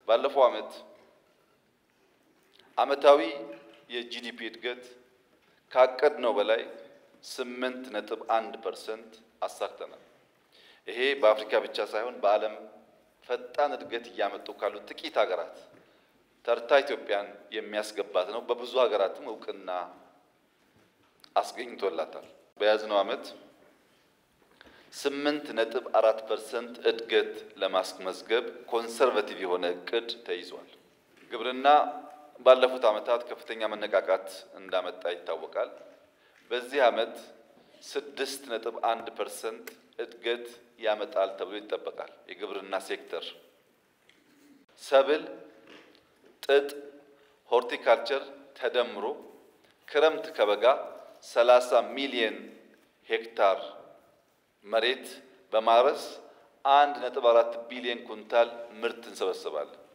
ባለፈው ዓመት ዓመታዊ የጂዲፒ እድገት ካቀድነው በላይ ስምንት ነጥብ አንድ ፐርሰንት አሳክተናል። ይሄ በአፍሪካ ብቻ ሳይሆን በዓለም ፈጣን እድገት እያመጡ ካሉ ጥቂት ሀገራት ተርታ ኢትዮጵያን የሚያስገባት ነው። በብዙ ሀገራትም እውቅና አስገኝቶላታል። በያዝነው ዓመት ስምንት ነጥብ አራት ፐርሰንት እድገት ለማስመዝገብ ኮንሰርቫቲቭ የሆነ እቅድ ተይዟል። ግብርና ባለፉት ዓመታት ከፍተኛ መነቃቃት እንዳመጣ ይታወቃል። በዚህ ዓመት ስድስት ነጥብ አንድ ፐርሰንት እድገት ያመጣል ተብሎ ይጠበቃል። የግብርና ሴክተር ሰብል፣ ጥጥ፣ ሆርቲካልቸር ተደምሮ ክረምት ከበጋ 30 ሚሊየን ሄክታር መሬት በማረስ አንድ ነጥብ አራት ቢሊዮን ኩንታል ምርት እንሰበስባለን።